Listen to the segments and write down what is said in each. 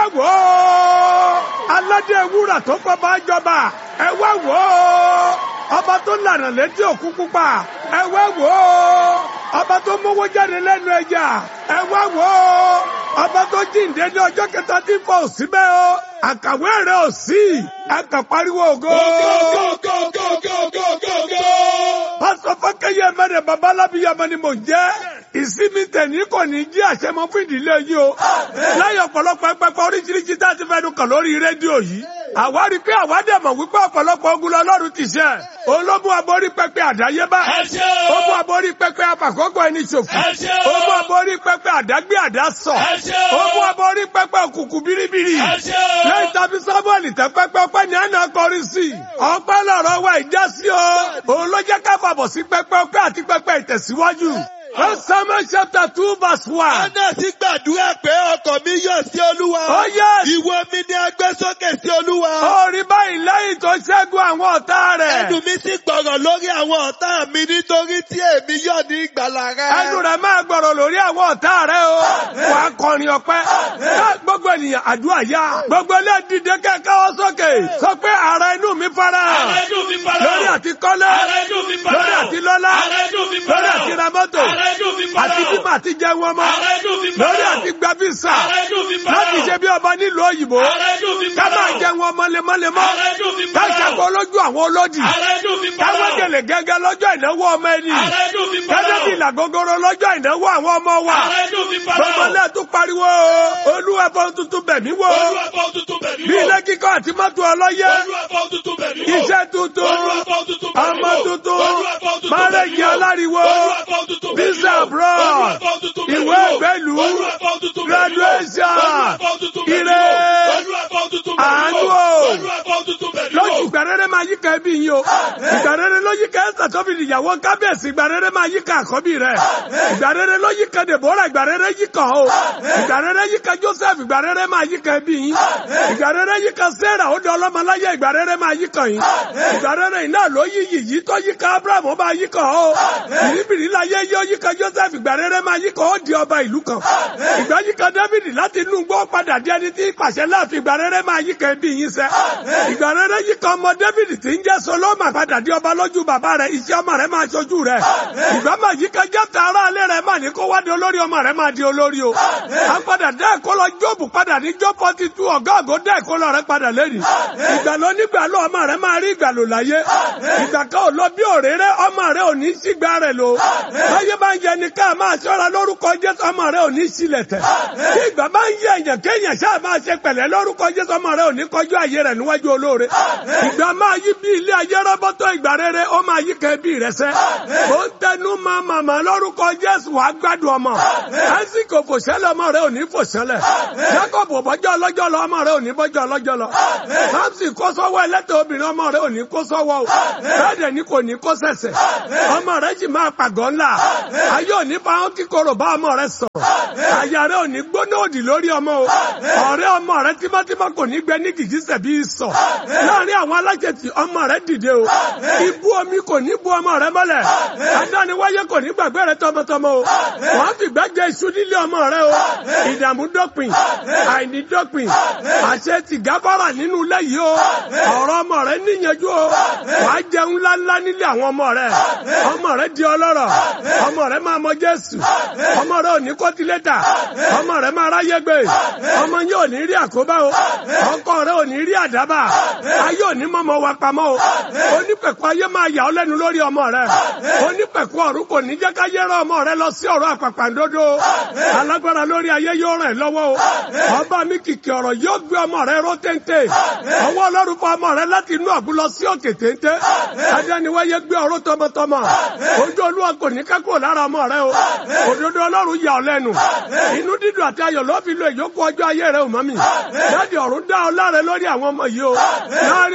wò ó aládé wúrà tó kọ́ bá jọba ẹ wá wò ó ọba tó lànà létí òkú pupa ẹ wá wò ó ọba tó mówó jáde lẹ́nu ẹja ẹ wá wò ó ọba tó jíǹde ní ọjọ́ kẹta tí fọ òsínbẹ́ o àkàwé rẹ̀ ò sí ẹ kàn pariwo ògo. pásítọ̀ fọ́kẹ́yẹ mẹ́rin babalábíyàmọ ni mò ń jẹ́ ìsinmi tẹ̀ní kò ní jí àṣẹmọ fún ìdílé yìí o lẹ́yìn ọ̀pọ̀lọpọ̀ ẹgbẹ́pẹ́ oríṣiríṣi tá a ti fẹ́nu kàn lórí rédíò yìí àwa rí i pé àwa dẹ̀ mọ̀ wípé ọ̀pọ̀lọpọ̀ ogun lọ́lọ́run ti ṣe ológun aborí pẹpẹ àdáyébá ogun aborí pẹpẹ afàkókò ẹni ṣòfò ogun aborí pẹpẹ àdágbé àdásọ ogun aborí pẹpẹ òkùnkùn biribiri lẹ́yìn tàbí sábọọlì tẹ pẹpẹ ọpẹ́ ní àná kọrin sí ọpẹ́ lọ́rọ̀ wa ìjà sí o òun ló jẹ́ ká fàbọ̀ sí pẹpẹ ọpẹ́ àti pẹpẹ ìtẹ̀síwájú. First Samuel chapter two verse one. Anna sì gbàdúrà pé ọkàn mi yọ̀ sí Olúwa. Oh yes. Ìwọ mi ni a gbé sókè sí Olúwa. Ó rí báyìí lẹ́yìn tó ṣẹ́gun àwọn ọ̀tá rẹ̀. Ẹnu mi sì gbọ̀rọ̀ lórí àwọn ọ̀tá mi nítorí tí èmi yọ̀ ní ìgbàlà rẹ. Ẹnu rẹ̀ máa gbọ̀rọ̀ lórí àwọn ọ̀tá rẹ̀ o. Wà á kọrin ọpẹ́. Gbogbo ènìyàn àdúrà yá. Gbogbo ilé dìde kẹ́kẹ́ ọ sókè. Sọ pé ara inú mi fara. Ara inú mi fara. Lórí àti kọ́lé. Ara inú mi fara. Lórí àti lọ́lá. Ara inú mi fara. Lórí àti ra mọ́tò. Ara inú mi fara. Àti bímọ àti jẹun ọmọ. Ara inú mi fara. Lórí àti gba físà. Ara inú mi fara. Láti ṣe bí ọba nílùú òyìnbó. Ara inú mi Ká fara. máa jẹun ọmọ lemọ́lemọ́. Ara inú mi Ká fara. ṣàkó lójú àwọn olódì. Ara inú mi fara. Káwọ́ gèlè gẹ́gẹ́ lọ́jọ́ ìnáwó ọmọ ẹni. Ara inú mi fara. Gẹ́gẹ́ bí ìlàgógóró lọ́jọ́ ìnáwó àwọn ọmọ wa. Ara inú mi fara. Gbogbo náà tún pariwo olúwa fọ́n tuntun bẹ̀mí wò. Olúwa fọ́ tuntun bẹ̀mí wò. Bí ilé kíkọ́ àti mọ́tò ọlọ́yẹ. Olúwa fọ́ tuntun bẹ̀mí wò. Iṣẹ́ tuntun. Olúwa fọ́ tuntun bẹ̀mí wò. Ọmọ tuntun. Olúwa fọ́ tuntun Márẹ̀jì bẹ̀mí wò. aláriwo. Olúwa fọ́ tuntun bẹ̀mí wò. Visa abroad. Olúwa fọ́ tuntun bẹ̀mí Ìwé wò. ìgbélú. Olúwa fọ́ tuntun bẹ̀mí wò. Graduation. Olúwa fọ́ tuntun bẹ̀mí Ire. wò. Olúwa fọ́ tuntun bẹ̀mí wò. Àánú o. Olúwa fọ́ tuntun bẹ̀mí wò. lójú ìgbàrẹ́rẹ́ máa yíká ẹbí yín o ìgbàrẹ́rẹ́ ló yíká ẹ̀sà tó fi ìyàwó kábíyèsí ìgbàrẹ́rẹ́ máa yíká àkọ́bí rẹ̀ ìgbàrẹ́rẹ́ ló yíká dèbórà ìgbàrẹ́rẹ́ yíká o ìgbàrẹ́rẹ́ yíká joseph ìgbàrẹ́rẹ́ máa yíká ẹbí yín ìgbàrẹ́rẹ́ yíká sarah ó di ọlọ́mọláyé ìgbàrẹ́rẹ́ máa yíká yín ìgbàrẹ́rẹ́ iná ló yí yìyí tó yíká abraham ó máa yíká o bìrìbìrì láyé yóò yíká joseph ìgbàrẹ́rẹ́ máa yíká ó di ọba ìlú kan ìgbà yíká david láti inú gbọ́ padà di ẹni tí pàṣẹ láàfin ìgbàrẹ́rẹ́ máa yíká ẹbí yín sẹ́ ìgbàrẹ́rẹ́ yíká ọmọ david tí ń jẹ́ solomon padà di ọba lójú bàbá rẹ̀ iṣẹ́ ọmọ rẹ̀ máa ṣojú rẹ̀ ìgbà máa yíká jẹ́ta ara alẹ́ rẹ̀ máa ní kó wá di olórí ọmọ rẹ̀ máa di olórí o a padà dá ẹ̀kọ́ lọ jóòbù padà ní jó forty two ọ̀gá ògo dá ẹ̀kọ́ lọ rẹ̀ padà lẹ́nu ìgbà lọ nígbà lọ ọmọ rẹ̀ máa rí ìgbà lò láyé ìgbà kan ò lọ bí òréré ọmọ rẹ̀ ò ní sígbà rẹ̀ lò báyé bá ń yẹ ni ká máa ṣọ́ra lórúkọ jésù ọmọ rẹ̀ ò ní sílẹ̀ tẹ̀ tí ìgbà bá ń yẹ èèyàn kéèyàn ṣáà máa ṣe pẹ̀lẹ́ lórúkọ jésù ọmọ rẹ̀ ò ní kọjú àyè rẹ̀ níwájú olóore ìgbà máa yí bí ilé ayé rọ́bọ́tọ̀ ìgbà rere ó máa yí kẹ́ bí rẹ̀ sẹ́ ó ń tẹnu máa màmá lórúkọ jésù wàá gbádùn ọmọ lásìkò kò ṣẹlẹ̀ ọmọ rẹ̀ ò ní fò ṣẹlẹ̀ jacob bọ́jọ́ ọlọ́jọ́ lọ ọmọ rẹ̀ ò ní bọ́jọ́ ọlọ́jọ́ lọ samson kó sọ́wọ́ ẹlẹ́tọ̀ obìnrin ọmọ rẹ̀ ò ní kó sọ́wọ́ o bẹ́ẹ̀ ni kò ní kó sẹ̀sẹ̀ ọmọ rẹ̀ sì máa pàgọ́ ńlá ayé ò ní fáwọn kíkorò bá ọmọ rẹ̀ sọ̀rọ̀ àyà rẹ̀ ò ní gbóná òdì lórí ọmọ o ọ̀rẹ́ ọmọ rẹ̀ tímọ́tímọ́ kò ní gbẹ ní gìgísẹ̀ bí sọ láàrin àwọn alájẹtì ọmọ rẹ̀ dìde o ibú omi kò ní bu ọmọ rẹ̀ mọ́lẹ̀ adániwáyé kò ní gbàgbé rẹ̀ tọmọtọmọ o wọ́n fi gbẹ́jẹ iṣu nílé ọmọ rẹ̀ o ìdààmú dópin àìní dópin àṣẹ ti gáfárà nínú ilé yìí o ọ̀rọ̀ ọmọ rẹ̀ níyanjú o wàá jẹun ńláńlá nílé àwọn ọmọ rẹ̀ ọmọ rẹ̀ di ọlọ́rọ̀ ọmọ rẹ̀ máa mọ Jésù ọmọ rẹ̀ ò ní kọ́tílétà ọmọ rẹ̀ máa ráyé gbé ọmọ yóò ní rí àkóbá o ọkọ rẹ̀ ò ní rí àdábà ayé ò ní mọ́mọ́ wa pamọ́ o onípẹ̀kọ ayé máa yà ọ́ lẹ́nu lórí ọmọ rẹ̀ onípẹ̀kọ ọ̀run kò ní jẹ́ ká yẹ́rọ ọmọ rẹ̀ lọ sí ọ̀rọ̀ àpàpàǹdodo alágbára lórí ayé yóò ràn lọ́wọ́ o ọba mi kìkì ọ̀rọ̀ yóò gbé ọmọ rẹ̀ ró téńté ọwọ́ ọlọ́run fún ọmọ rẹ̀ láti inú ọ̀gbun lọ sí òkè téńté adániwáyé gbé ọ̀rọ̀ tọmọtọmọ ojú olúwa kò ní ká kúrò lára ọmọ rẹ̀ o òdodo ọlọ́run yà ọ́ lẹ́nu inú dídùn àti ayọ̀ ló fi lo ìyókù ọjọ́ ayé rẹ̀ ò mọ́ mi láti ọ̀run dá ọ láre lórí àwọn ọmọ yìí o láàrin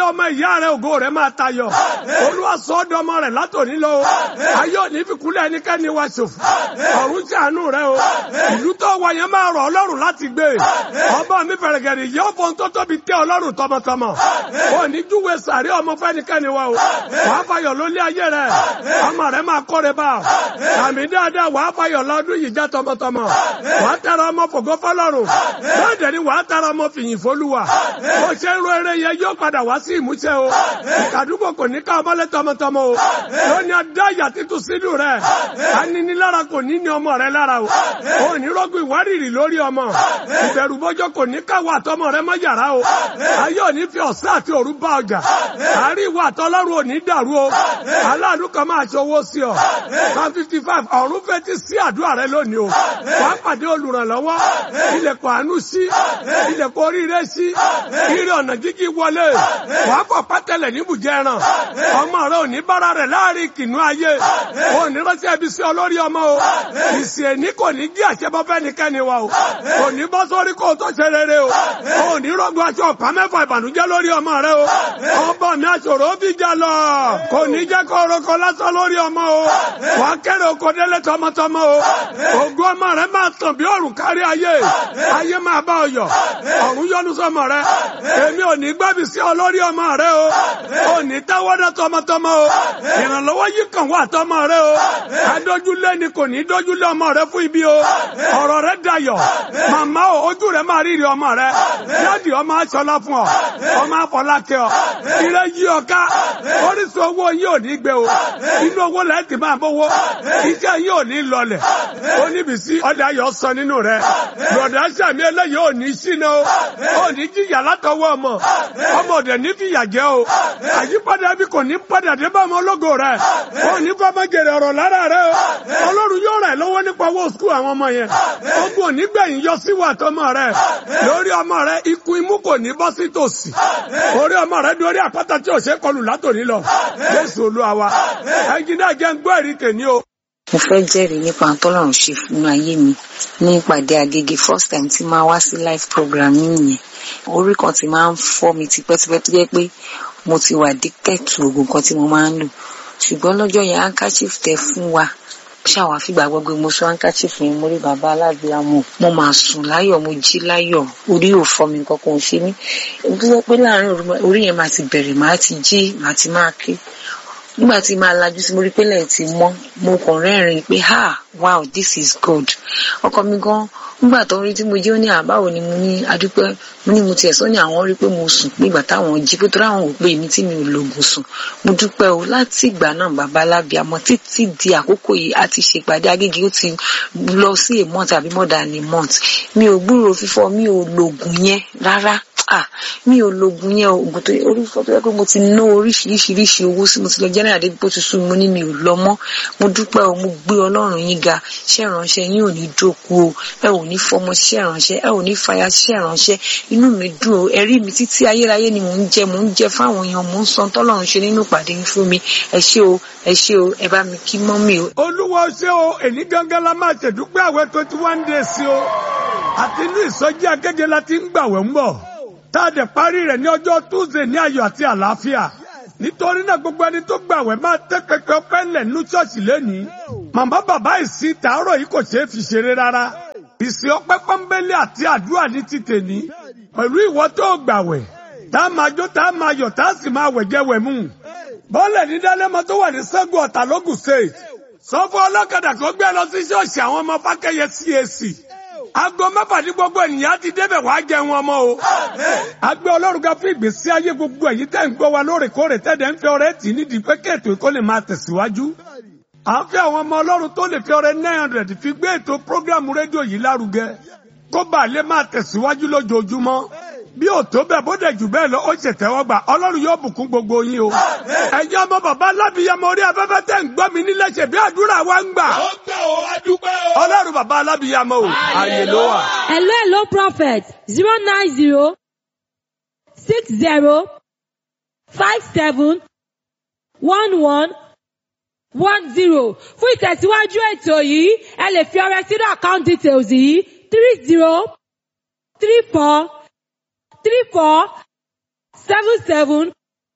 ọmọ ìyá rẹ ògo rẹ máa tayọ olúwa sọ ọ́ dọmọ rẹ látòní lọ o ayé òní fi kúlẹ̀ ẹnikẹ́ni wa ṣòfò ọ̀run ṣàánú rẹ o ìlú tó wà yẹn máa rọ̀ ọlọ́run láti gbé ọba mi fẹ̀rẹ̀gẹ̀rẹ̀ yóò fọ́n tó tóbi tẹ́ ọlọ́run tọmọtọmọ òní júwe sàrí ọmọ fẹ́nikẹ́ni wa o wàá fayọ̀ lólé ayé rẹ ọmọ rẹ máa kọ́re bá àmì dáadáa wàá fayọ̀ lọ́dún yìí já tọmọtọmọ wàá tẹ̀rọ ọmọ fògo fọlọ́run bẹ́ẹ̀ dẹ̀ ni wàá tẹ̀rọ ọmọ fìyìn fólúwa bó ṣe ń ro eré yẹn yóò padà wá sí ìmúṣẹ o ìkàdúgbò kò ní ká ọmọlé tọmọtọmọ o lónìí adá ìyà títún sínú rẹ aninilára kò ní ní ọmọ rẹ lára o ò ní rọgùn ìwárìrì lórí ọmọ ìbẹ̀rù bọ́jọ́ kò ní káwọ́ àtọmọ rẹ mọ́ yàrá o ayé ò ní fi ọ̀sán àti òru bá ọjà àárín ìwà àtọlọ́run ò ní dàrú o aláàánú kan máa ṣọwọ́ sí ọ one fifty five ọ̀run fetí sí àdúrà rẹ lónìí o wàá pàdé olùrànlọ́wọ́ ilẹ̀kùn àánú sí ilẹ̀kùn oríire sí ire ọ̀nà jíjí wọlé wàá kọ̀ pátẹ́lẹ̀ níbùjẹ́ ẹran ọmọ rẹ ò ní bára rẹ̀ láàrin kìnnú ayé ò ní ránṣẹ́ ibi sí olórí ọmọ o ìsìn èní kò ní jí àṣẹbọ fẹ́nikẹ́ni wa o kò ní bọ́ sórí kó o tó ṣe rere o ò ní rọ́gbọ́ aṣọ ọ̀pá mẹ́fà ìbànújẹ́ lórí ọmọ rẹ o ọba mi aṣòro ó fi jà lọ kò ní jẹ́ kó orúkọ lásán lórí ọmọ o wàá kẹ́rẹ̀ oko délé tọmọtọmọ o ògùn ọmọ rẹ máa tàn bí òrùn kárí ayé ayé máa bá ọ yọ ọ̀run yọ́nú sọmọ rẹ èmi ò ní gbẹ́bí sí ọ lórí ọmọ rẹ o ò ní táwọ́dá tọmọtọmọ o ìrànlọ́wọ́ yìí kàn wá tọmọ rẹ o adójúlé ni kò ní dójúlé ọmọ rẹ fún ibi o ọ̀rọ̀ rẹ dayọ̀ màmá o ojú rẹ máa rírì ọmọ rẹ dáàdì ọmọ aṣọlá fún ọ ọmọ afọlákẹ́ ọ ire yí ọ ká orísun owó yìí ò ní gbé o inú owó lẹ́yìn tí máa bówó iṣẹ́ yìí ò ní lọlẹ̀ oníbìsí ọdẹ ayọ̀ sọ nínú rẹ lọ́dà sàmì eléyìí ò ní sínú o ò ní jìyà látọwọ́ ọmọ ọmọ òdẹ ní fìyà jẹ o àyípadà bí kò ní padà dé bá ọmọ ológo rẹ ò ní fọmọ jèrè ọ̀rọ̀ lára rẹ o ọlọ́run yóò rẹ̀ lọ́wọ́ nípa owó skul àwọn ọmọ yẹn ogun ò ní gbẹ̀yìn yọ sí wà tọmọ rẹ lórí ọmọ rẹ ikú imú kò ní bọ́ sí tòsí orí ọmọ rẹ dórí àpáta tí ò ṣe kọlù látòní lọ jésù olúwa wa ẹnjìnà jẹ́ ń gbọ́ èrì tèmi o mo fẹ́ jẹ́rìí nípa tọ́lọ́run ṣe fún ayé mi ní ìpàdé agége first time tí máa wá sí live program yìnyẹn orí kan ti máa ń fọ́ mi tipẹ́tipẹ́ tó jẹ́ pé mo ti wà addicted to oògùn kan tí mo máa ń lò ṣùgbọ́n lọ́jọ́ yẹn handkerchief tẹ fún wa ṣáwa fìgbà gbogbo mo sọ handkerchief yẹn mo rí bàbá aláàbíàmọ mo máa sùn láyọ̀ mo jí láyọ̀ orí ò fọ́ mi kankan ò ṣe mí tó jẹ́ pé láàárín orí yẹn máa ti bẹ̀rẹ̀ máa ti jí máa ti máa ké nígbà tí máa lajú sí mo rí pé lẹ́yìn tí mọ́ mo kàn rẹ́rìn-ín pé ha wow this is good ọkọ mi gan nígbà tó ń rí tí mo jí ó ní àbáwo ni mo ní adúpẹ́ mo ní mo tiẹ̀ sọ ní àwọn rí pé mo sùn pé ìgbà táwọn jí pé tó ráwọn ò pé èmi tí mi ò lògùn sùn mo dúpẹ́ o láti ìgbà náà bàbá alábíàmọ títí di àkókò yìí a ti ṣèpàdé agége ó ti lọ sí a month àbí more than a month mi ò gbúròó fífọ́ mi ò lògùn yẹn rárá ah mi ò lògùn yẹn oògùn tó orí fọ́ tó yẹ pé mo ti ná oríṣiríṣiríṣi owó sí mo ti lọ jẹ́rìn àdébí bó ti sún mo ní mi ò lọ mọ́ mo dúpẹ́ o mo gbé ọlọ́run yín ga ṣẹ́ ìránṣẹ́ yín ò ní jókòó o ẹ ò ní fọmọ ṣiṣẹ́ ìránṣẹ́ ẹ ò ní fàyà ṣiṣẹ́ ìránṣẹ́ inú mi dùn o ẹ̀rí mi títí ayérayé ni mò ń jẹ mò ń jẹ fáwọn èèyàn mò ń san tọ́lọ́run ṣe nínú ìpàdé yín fún mi ẹ ṣé o ẹ ṣé o ẹ bá mi kí mọ́ mi o. olúwa ṣé o èní gángan la máa ṣèdúpẹ́ àwẹ̀ twenty one days o àti inú ìsọjí akéde la ti ń gbàwẹ̀ ń bọ̀ tá a dẹ̀ parí rẹ̀ ní ọjọ́ tuesday ní ayọ̀ àti àlàáfíà nítorí náà gbogbo ẹni tó gbàwẹ̀ máa tẹ́ pẹpẹ ọpẹ́ ńlẹ̀ nínú ṣọ́ọ̀ṣì lẹ́nìí màmá bàbá ìsìn tàárọ̀ yìí kò ṣeé fi ṣeré rárá ìsìn ọpẹ́ pọ́nbélé àti àdúrà ní ti tèní pẹ̀lú ìwọ tó gbàwẹ̀ tá a máa jó tá a máa yọ̀ tá a sì máa wẹ̀jẹ̀ wẹ̀ mú bọ́ọ̀lẹ̀ ní dálẹ́mọ tó wà ní sẹ́gun ọ̀tà lógùn state sọ fún ọlọ́kadà kó gbé lọ sí ṣọ́ọ̀ṣì àwọn ọmọ fákẹ́yẹ CAC aago mẹ́fà ní gbogbo ènìyàn ti débẹ̀ wá jẹun ọmọ o. agbẹ́ ọlọ́run ga fún ìgbésí ayé gbogbo èyí tẹ́ ń gbọ́ wa lóòrèkóòrè tẹ́lẹ̀ ń fẹ́ ọrẹ́ tì nídìí pé kéètò ìkó lè máa tẹ̀síwájú. à ń fẹ́ àwọn ọmọ ọlọ́run tó lè fi ọrẹ nine hundred fi gbé ètò prógrámù rédíò yìí lárugẹ kó bàa lè máa tẹ̀síwájú lójoojúmọ́ bí ò tó bẹ́ẹ̀ bó dẹ̀ jù bẹ́ẹ̀ lọ ó ṣe tẹ́wọ́gbà ọlọ́run yóò bùkún gbogbo yín o. ẹ̀yin ọmọ bàbá alábìyamọ orí afẹ́fẹ́ tẹ̀ ń gbọ́ mi nílé ṣe bí àdúrà wa ń gbà. ó gbà ó adúpẹ́ o. ọlọ́run bàbá alábìyamọ o ààyè ló wà. Hello, hello, prophet. Zero nine zero six zero five seven one one one zero. Fún ìtẹ̀síwájú ètò yìí, ẹ lè fi ọrẹ sínú account details yìí three zero three four three four seven seven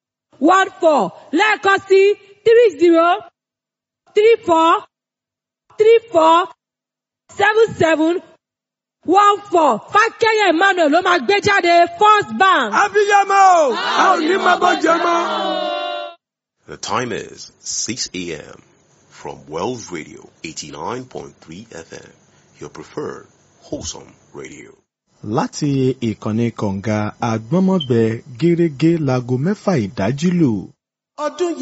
one four lẹ́ẹ̀kan sí three zero three four three four seven seven one four fákẹ́yẹ̀ emmanuel ló máa gbé jáde first bank. abiyamọ o a ò ní máa bọ́ jẹ mọ́. The time is 6 a.m. from Wells Radio 89.3 FM, your preferred wholesome radio. láti ìkànnì kọ̀ǹga àgbọ́nmọ́gbẹ gẹ́rẹ́gẹ́ láago mẹ́fà ìdájí lù. ọdún yìí.